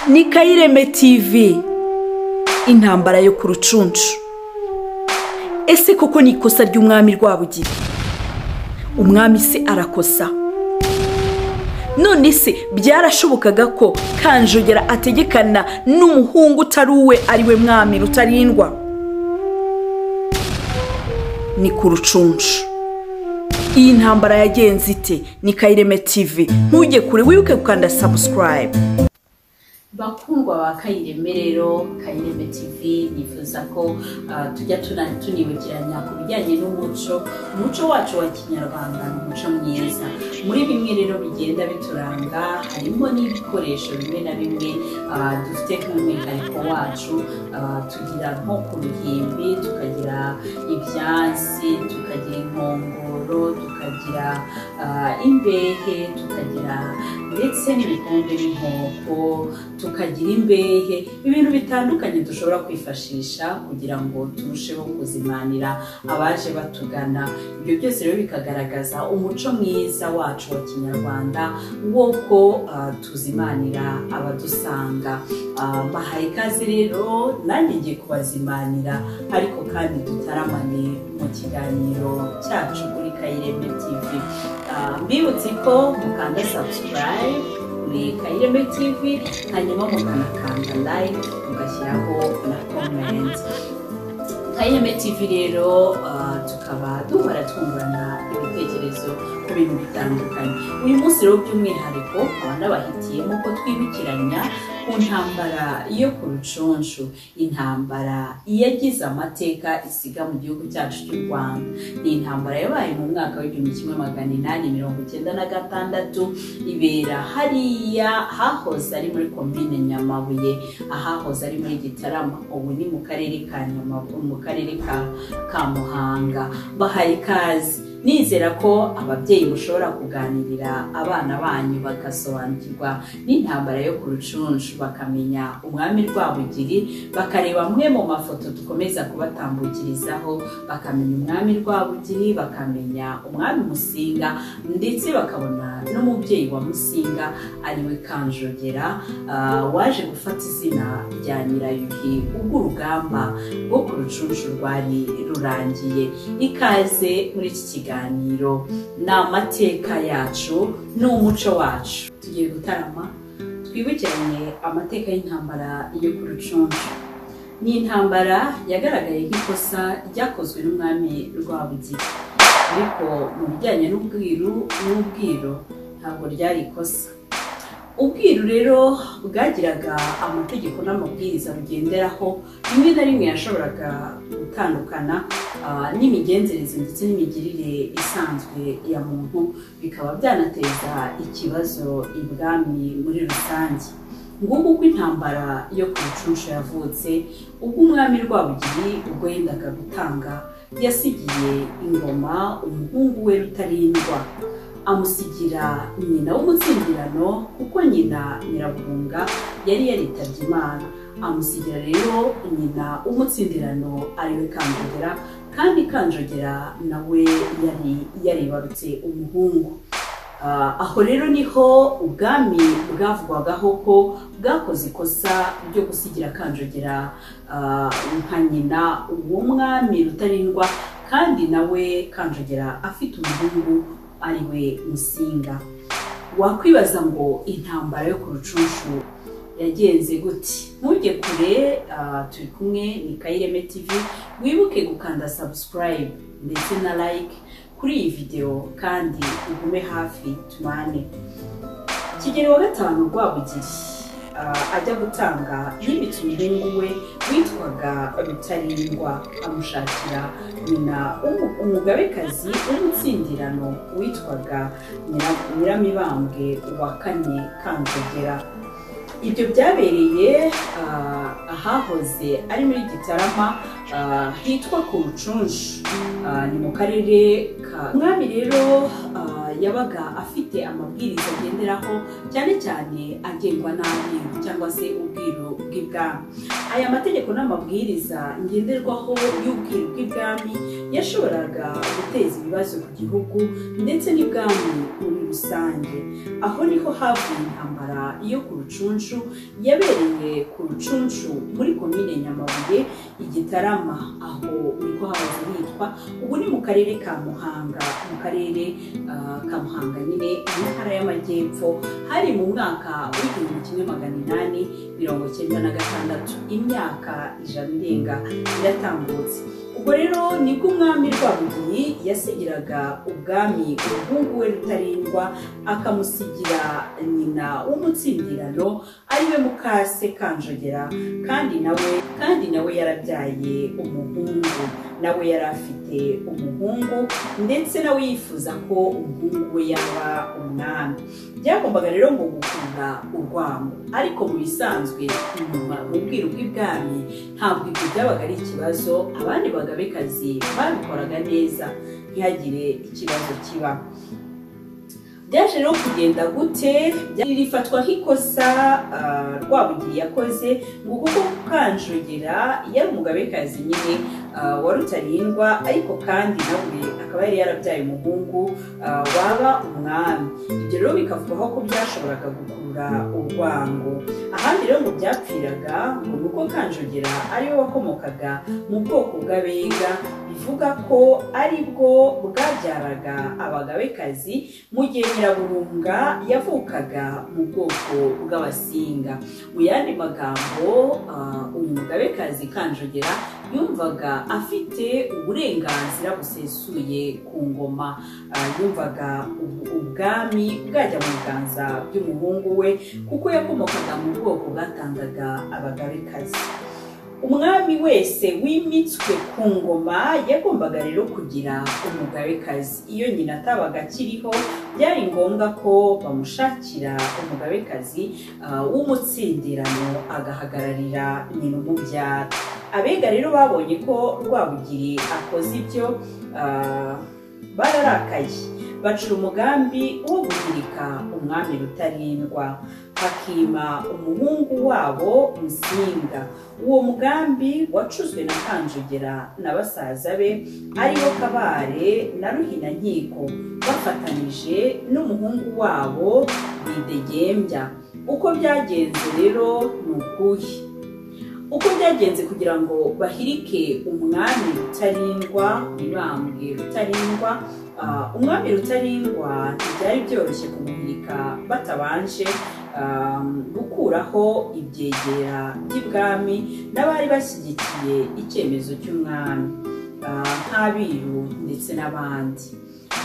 ni kayireme tivi intambara yo ku rucunshu ese koko ni ikosa ry'umwami rwabugira umwami se arakosa none se byarashobokaga ko kanjogera ategekana n'umuhungu utari uwe ari we mwami rutarindwa ni ku rucunshu iyi ntambara yagenze ite ni kayireme tivi ntujye kure wibuke gukanda sabusikarayibu bakundwa ba kayireme rero kayireme tv nifuza ko ah, tujya tuna- tunibukiranya ku bijyanye n'umuco umuco wacu wa kinyarwanda ni umuco mwiza muri bimwe rero bigenda bituranga harimo n'ibikoresho bimwe na bimwe ah, dufite nk'umwihariko wacu Ah, tugira nko ku ruhimbi tukagira ibyansi tukagira inkongoro tukagira ah, imbehe tukagira ndetse n'ibikombe n'inkoko tukagira imbehe ibintu bitandukanye dushobora kwifashisha kugira ngo turusheho kuzimanira abaje batugana ibyo byose rero bikagaragaza umuco mwiza wacu wa kinyarwanda w'uko ah, tuzimanira abadusanga Ah, mbahaye ikaze rero nanjye ngiye kubazimanira ariko kandi dutaramane mu kiganiro cyacu kuri kayireme tv Ah, mbibutse ko mukanda subscribe ni kayireme tv hanyuma mukanakanda like mugashyiraho na comment kayireme tv rero ah, tukaba duhora twungurana ibitekerezo ku bintu bitandukanye uyu munsi rero by'umwihariko tukaba nabahitiyemo ko twibukiranya ku ntambara yo ku rucunshu intambara yagize amateka isiga mu gihugu cyacu cy'u rwanda ni intambara yabaye mu mwaka w'igihumbi kimwe magana inani mirongo icyenda na gatandatu ibera hariya hahoze ari muri komine nyamabuye ahahoze ari muri gitarama ubu ni mu karere ka nyamabuye mu karere ka ka muhanga bahaye ikaze nizera ko ababyeyi mushobora kuganirira abana banyu bagasobanukirwa n'intambara yo ku rucunshu bakamenya umwami rwabugiri bakareba amwe mu mafoto dukomeza kubatambukirizaho bakamenya umwami rwabugiri bakamenya umwami musinga ndetse bakabona n'umubyeyi wa musinga ariwe kanjogera ah, waje gufata izina rya nyirayuhi ubwo urugamba rwo ku rucunshu rwari rurangiye ikaze muri iki kiganiro ni amateka yacu ni umuco wacu tugiye gutarama twibukiranye amateka y'intambara yo ku rucunshu ni intambara yagaragaye nk'ikosa ryakozwe n'umwami rwabugiri ariko mu bijyanye n'ubwiru n'ubwiro ntabwo ryari ikosa ubwiru rero bwagiraga amategeko n'amabwiriza bugenderaho rimwe na rimwe yashoboraga gutandukana ah, n'imigenzereze ndetse n'imigirire isanzwe ya muntu bikaba byanateza ikibazo ibwami muri rusange ngubu uko intambara yo ku rucunshu yavutse ubwo umwami rwabugiri ubwo yendaga gutanga yasigiye ingoma umuhungu we rutarindwa amusigira nyina w'umutsindirano kuko nyina nyiraburunga yari yaritabye imana amusigira rero nyina w'umutsindirano ariwe kanjogera kandi kanjogera nawe yari yaribarutse umuhungu Ah, aho rero niho ubwami bwavugwagaho ko bwakoze ikosa ryo gusigira kanjogera ah, nka nyina uwo mwami rutarindwa kandi nawe kanjogera afite umuhungu ari we musinga wakwibaza ngo intambara yo ku rucunshu yagenze gute ntujye kure ah, turi kumwe ni kayireme tv wibuke gukanda subscribe ndetse na like kuri iyi videwo kandi ugume hafi tumane kigeli wa gatanu rwabugiri ah, ajya gutanga yimitse umuhungu we witwaga rutarindwa amushakira nyina umu- umugabekazi w'umutsindirano witwaga Nyira- nyiramibambwe wa kane kanzogera ibyo byabereye ah, ahahoze ari muri gitarama ah, hitwa ku rucunshu Ah, ni mu karere ka mwami rero ah, yabaga afite amabwiriza agenderaho cyane cyane agengwa n'abiru cyangwa se ubwiru bw'ibwami aya mategeko n'amabwiriza ngenderwaho y'ubwiru bw'ibwami yashoboraga guteza ibibazo ku gihugu ndetse n'ibwami muri rusange aho niho havuye intambara yo ku rucunshu yabereye ku rucunshu muri komine nyamabuye igitarama aho niko hahoze hitwa ubu ni mu karere ka muhanga mu karere ah, ka muhanga nyine mu ntara y'amajyepfo hari mu mwaka w'igihumbi kimwe magana inani mirongo icyenda na gatandatu imyaka ijana irenga iratambutse ubwo rero nibwo umwami rwabugiri yasigiraga ubwami umuhungu we rutarindwa akamusigira nyina w'umutsindirano ariwe mukase kanjogera kandi nawe kandi nawe yarabyaye umuhungu nawe yari afite umuhungu ndetse nawe yifuza ko umuhungu we yaba umwami byagombaga rero ngo gukunda urwango ariko mu bisanzwe nyuma mu bwiru bw'ibwami ntabwo ibyo byabaga ari ikibazo abandi bagabekazi babikoraga neza ntihagire ikibazo kiba byaje rero kugenda gute Bya- rifatwa nk'ikosa ah, rwabugiri yakoze ngo kuko kanjogera yari umugabekazi nyine ah, wa rutarindwa ariko kandi nawe akaba yari yarabyaye umuhungu ah, waba umwami ibyo rero bikavugwaho ko byashoboraga gukurura urwango ahandi rero ngo byapfiraga ngo ni uko kanjogera ariwe wakomokaga mu bwoko bw'abega bivuga ko aribwo bwabyaraga abagabekazi mu gihe nyiraburunga yavukaga mu bwoko bw'abasinga mu yandi magambo ah, uyu mugabekazi kanjogera yumvaga afite uburenganzira busesuye ku ngoma Ah, yumvaga ubu- ubwami bwajya mu biganza by'umuhungu we kuko yakomokaga mu bwoko bwatangaga abagabekazi umwami wese wimitswe ku ngoma yagombaga rero kugira umugabekazi iyo nyina atabaga akiriho byari ngombwa ko bamushakira umugabekazi ah, w'umutsindirano agahagararira nyina umubyara abega rero babonye ko rwabugiri akoze ibyo ah, bararakaye bacura umugambi wo guhirika umwami rutarindwa hakima umuhungu wabo musinga uwo mugambi wacuzwe na kanjogera na basaza be aribo kabare na ruhinankiko bafatanije n'umuhungu wabo bidegembya uko byagenze rero ni ukuhe uko byagenze kugira ngo bahirike umwami rutarindwa mibambwe rutarindwa ah, umwami rutarindwa ntibyari byoroshye kumuhirika batabanje ah, gukuraho ibyegera by'ibwami n'abari bashyigikiye icyemezo cy'umwami ah, nk'abiru ndetse n'abandi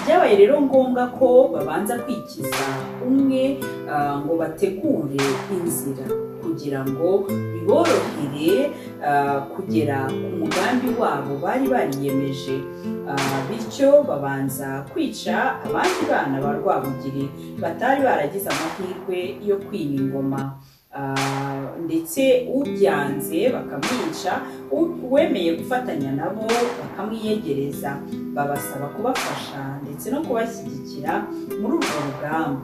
byabaye rero ngombwa ko babanza kwikiza umwe ah, ngo bategure inzira kugira ngo biborohere ah, kugera ku mugambi wabo bari bariyemeje Ah, bityo babanza kwica abandi bana ba rwabugiri batari baragize amahirwe yo kwima ingoma Ah, ndetse ubyanze bakamwica u- uwemeye gufatanya nabo bakamwiyegereza babasaba kubafasha ndetse no kubashyigikira muri urwo rugamba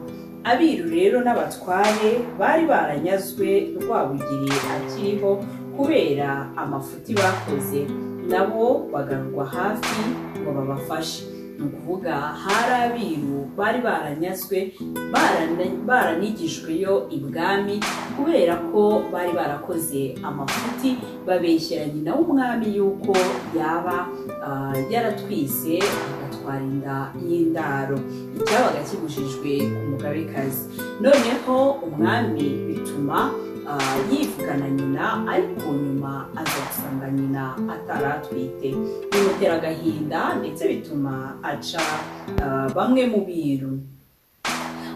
abiru rero n'abatware bari baranyazwe rwabugiri akiriho kubera amafuti bakoze nabo bagarurwa hafi ngo babafashe ni ukuvuga hari abiru bari baranyazwe barana- baranigijweyo ibwami kubera ko bari barakoze amafuti babeshyera nyina w'umwami yuko yaba ah, yaratwise agatwara inda y'indaro icyabaga kibujijwe ku mugabekazi noneho umwami bituma ah, yivugana nyina ariko nyuma aza gusanga nyina ataratwite bimutera agahinda ndetse bituma aca ah, bamwe mu biru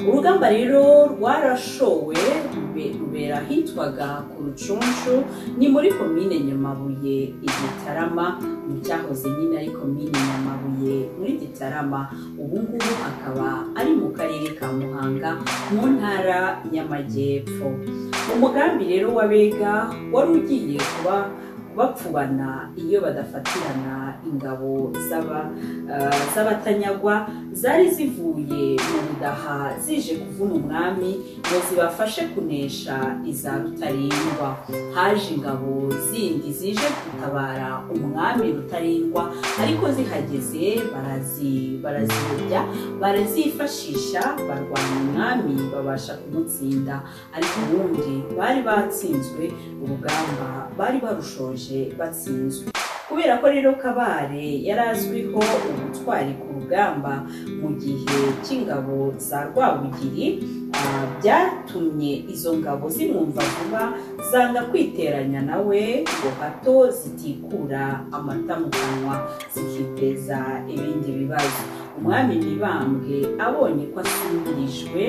urugamba rero rwarashowe rube- rubera ahitwaga ku rucunshu ni muri komine nyamabuye i gitarama mu cyahoze nyine ari komine nyamabuye muri gitarama ubu ngubu akaba ari mu karere ka muhanga mu ntara y'amajyepfo umugambi rero w'abega wari ugiye kuba bapfubana iyo badafatirana ingabo z'aba- ah, z'abatanyagwa zari zivuye mu budaha zije kuvuna umwami ngo zibafashe kunesha iza rutarindwa haje ingabo zindi zije gutabara umwami rutarindwa ariko zihageze barazi baraziyobya barazifashisha barwanya umwami babasha kumutsinda ariko ubundi bari batsinzwe urugamba bari barushoje batsinzwe kubera ko rero kabare yari azwiho ubutwari ku rugamba mu gihe cy'ingabo za rwabugiri ah, byatumye izo ngabo zimwumva vuba zanga kwiteranya nawe ngo hato zitikura amata mu kanwa zikiteza ibindi bibazo umwami mibambwe abonye ko asimbirijwe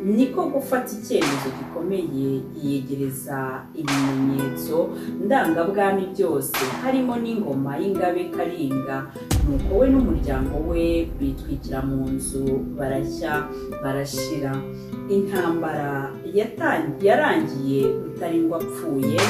niko gufata icyemezo gikomeye yiyegereza ibimenyetso ndangabwami byose harimo n'ingoma y'ingabe karinga nuko we n'umuryango we bitwikira mu nzu barashya barashira intambara yatan- yarangiye rutarindwa apfuye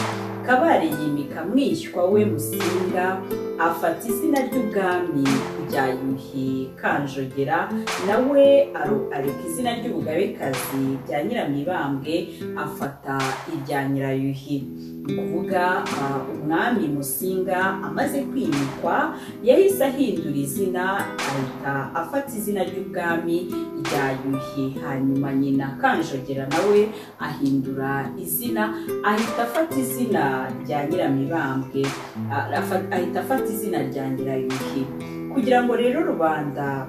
kabare yimika mwishywa we musinga afata izina ry'ubwami rya yuhi kanjogera nawe aru- areka izina ry'ubugabekazi rya nyiramibambwe afata irya nyirayuhi ni ukuvuga ah, umwami musinga amaze kwimikwa yahise ahindura izina ahita afata izina ry'ubwami rya yuhi hanyuma nyina kanjogera nawe ahindura izina ahita afata izina rya nyiramibambwe ah, afa- ahita afata izina rya nyirayuhi kugira ngo rero rubanda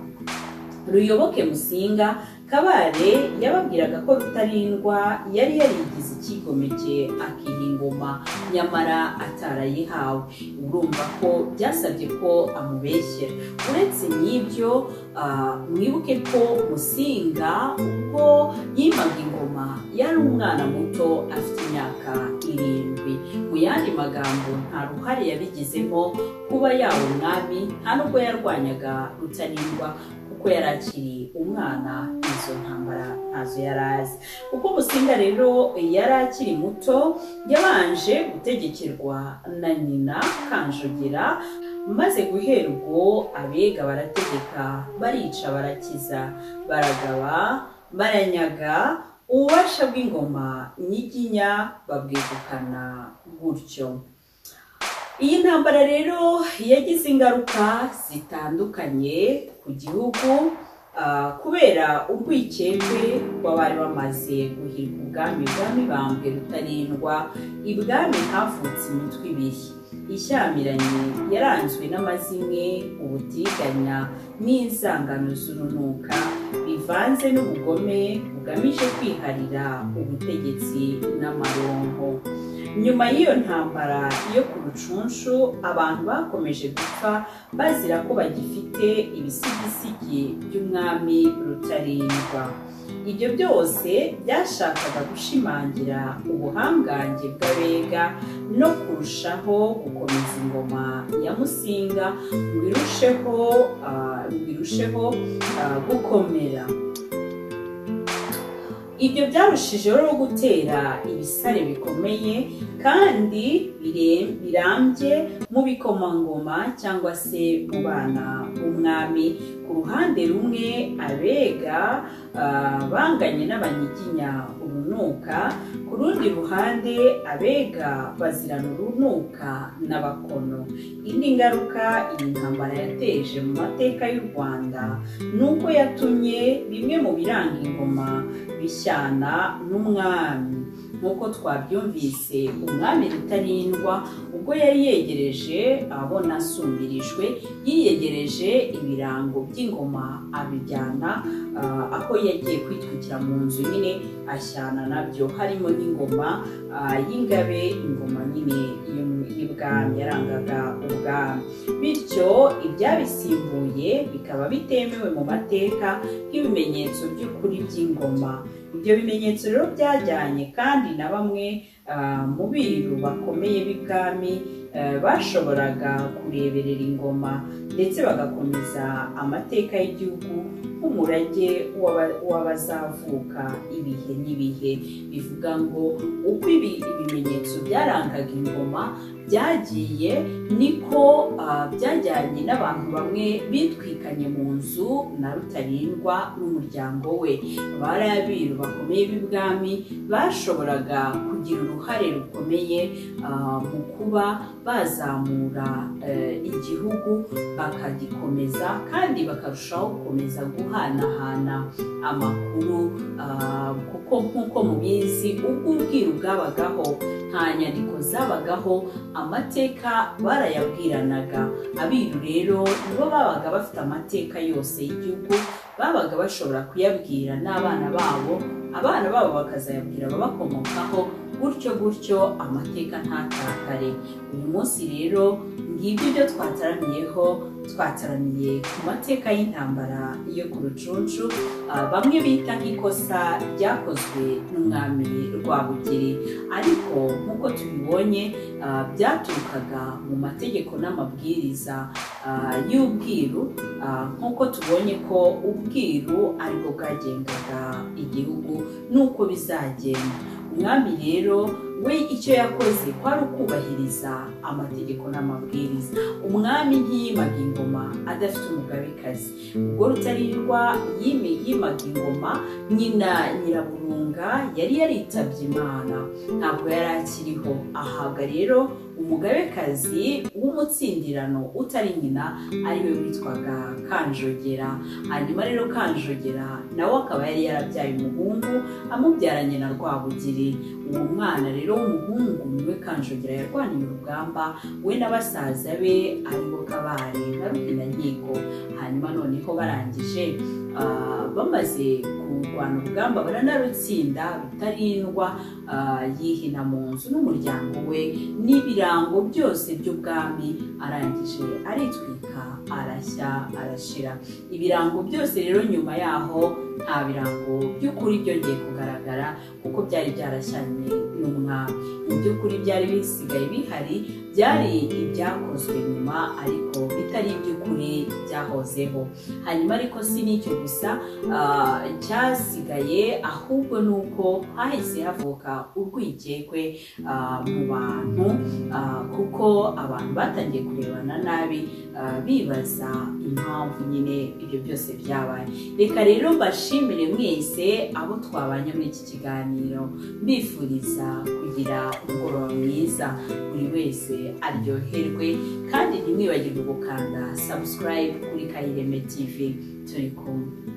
ruyoboke musinga kabare yababwiraga ko rutarindwa yari yarigize icyigomeke akiha ingoma nyamara atarayihawe urumva ko byasabye ko amubeshyera uretse n'ibyo ah, mwibuke ko musinga ubwo yimaga ingoma yari umwana muto afite imyaka irindwi mu yandi magambo nta ruhare yabigizemo kuba yaba umwami nta nubwo yarwanyaga rutarindwa kuko yari akiri umwana izo ntambara ntazo yari azi kuko musinga rero yari akiri muto yabanje gutegekerwa na nyina kanjogera maze guhera ubwo abega barategeka barica barakiza baragaba baranyaga ububasha bw'ingoma nyiginya babwegukana gutyo iyi ntambara rero yagize ingaruka zitandukanye ku gihugu ah, kubera urwikekwe rw'abari bamaze guhirika ubwami bwa mibambwe rutarindwa ibwami havutse imitwe ibiri ishyamiranye yaranzwe n'amazimwe ubutiganya n'inzangano z'urunuka bivanze n'ubugome bugamije kwiharira ubutegetsi n'amaronko nyuma y'iyo ntambara yo ku rucunshu abantu bakomeje gupfa bazira ko bagifite ibisigisigi by'umwami rutarindwa ibyo byose byashakaga gushimangira ubuhangange bw'abega no kurushaho gukomeza ingoma ya musinga ngo irusheho ah, ngo irusheho ah, gukomera ibyo byarushijeho gutera ibisare bikomeye kandi bire- birambye mu bikomangoma cyangwa se mu bana b'umwami ku ruhande rumwe abega ah, banganye n'abanyiginya urunuka ku rundi ruhande abega bazirana urunuka n'abakono indi ngaruka iyi ntambara yateje mu mateka y'u rwanda ni uko yatumye bimwe mu biranga ingoma bishyana n'umwami nk'uko twabyumvise umwami rutarindwa ubwo yari yegereje abona asumbirijwe yiyegereje ibirango by'ingoma abijyana ah, aho yagiye kwitwikira mu nzu nyine ashyana nabyo harimo n'ingoma ah, y'ingabe ingoma nyine y'u- y'ibwami yarangaga ubwami bityo ibyabisimbuye bikaba bitemewe mu mateka nk'ibimenyetso by'ukuri by'ingoma ibyo bimenyetso rero byajyanye kandi na bamwe ah, mu biru bakomeye b'ibwami eh, bashoboraga kureberera ingoma ndetse bagakomeza amateka y'igihugu nk'umurage w'aba- w'abazavuka ibihe n'ibihe bivuga ngo uko ibi ibimenyetso byarangaga ingoma byagiye niko ah, byajyanye n'abantu bamwe bitwikanye mu nzu na rutarindwa n'umuryango we bari abiru bakomeye b'ibwami bashoboraga kugira uruhare rukomeye ah, mu kuba bazamura eh, igihugu bakagikomeza kandi bakarushaho gukomeza guhanahana amakuru ah, kuko nk'uko mubizi ubwo ubwiru bwabagaho nta nyandiko zabagaho amateka barayabwiranaga abiru rero nibo babaga bafite amateka yose y'igihugu babaga bashobora kuyabwira n'abana babo abana babo bakazayabwira ababakomokaho gutyo gutyo amateka ntatakare uyu munsi rero ngibyo ibyo twataramiyeho twataramiye ku mateka y'intambara yo ku rucunshu ah, bamwe bita nk'ikosa ryakozwe n'umwami rwabugiri ariko nk'uko tubibonye ah, byaturukaga mu mategeko n'amabwiriza ah, y'ubwiru Ah, nk'uko tubonye ko ubwiru aribwo bwagengaga igihugu n'uko bizagenda umwami rero we icyo yakoze kwari ukubahiriza amategeko n'amabwiriza umwami ntiyimaga ingoma adafite umugabekazi ubwo rutarirwa yime- yimaga ingoma nyina nyiraburunga yari yaritabye imana ntabwo yari akiriho ahabwa rero umugabekazi w'umutsindirano utari nyina ariwe witwaga kanjogera hanyuma rero kanjogera nawe akaba yari yarabyaye umuhungu amubyaranye na rwabugiri uwo mwana rero w'umuhungu niwe kanjogera yarwaniye urugamba we na basaza be aribo kabare na ruhinankiko hanyuma noneho barangije ah, bamaze kurwana urugamba baranarutsinda rutarindwa ah, yihina mu nzu n'umuryango we n'ibirango byose by'ubwami arangije aritwika arashya arashira ibirango byose rero nyuma yaho nta birango by'ukuri byongeye kugaragara kuko byari byarashyanye n'umwami mu by'ukuri byari bisigaye bihari byari ibyakozwe nyuma ariko bitari iby'ukuri byahozeho hanyuma ariko si n'icyo gusa ah, cyasigaye ahubwo ni uko hahise havuka urwikekwe ah, mu bantu ah, kuko abantu batangiye kurebana nabi ah, bibaza impamvu nyine ibyo byose byabaye reka rero mbashimire mwese abo twabanye muri iki kiganiro mbifuriza kugira umugoroba mwiza buri wese aryoherwe kandi ntimwibagirwe gukanda subscribe kuri kayireme tv turi kumwe